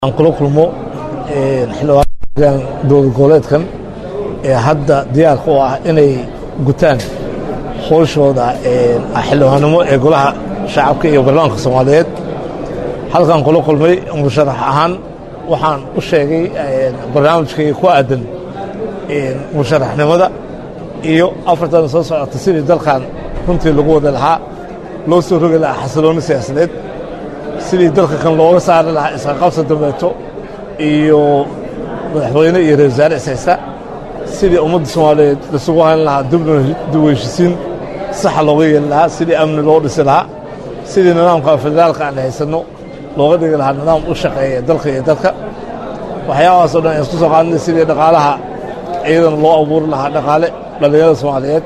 aan kula kulmo xildhibaan dowlad goboleedkan ee hadda diyaarka u ah inay gutaan howshooda xildhibaannimo ee golaha shacabka iyo baarlamaanka soomaaliyeed halkaan kula kulmay musharax ahaan waxaan u sheegay barnaamijkayga ku aadan musharaxnimada iyo afartan soo socota sidii dalkan runtii lagu wada lahaa loo soo rogi lahaa xasiloonni siyaasadeed sidii dalka kan looga saari lahaa isqaqabsa dambeeto iyo madaxweyne iyo ra wasaare ishaysta sidii ummadda soomaaliyeed lasugu hayn lahaa dib heshisiin saxa looga yeeli lahaa sidii amni loo dhisi lahaa sidii nidaamka federaalka aan haysanno looga dhigi lahaa nidaam u shaqeeya dalka iyo dadka waxyaabahaasoo dhan aan isku soo qaadnay sidii dhaqaalaha iyadana loo abuuri lahaa dhaqaale dhallinyarada soomaaliyeed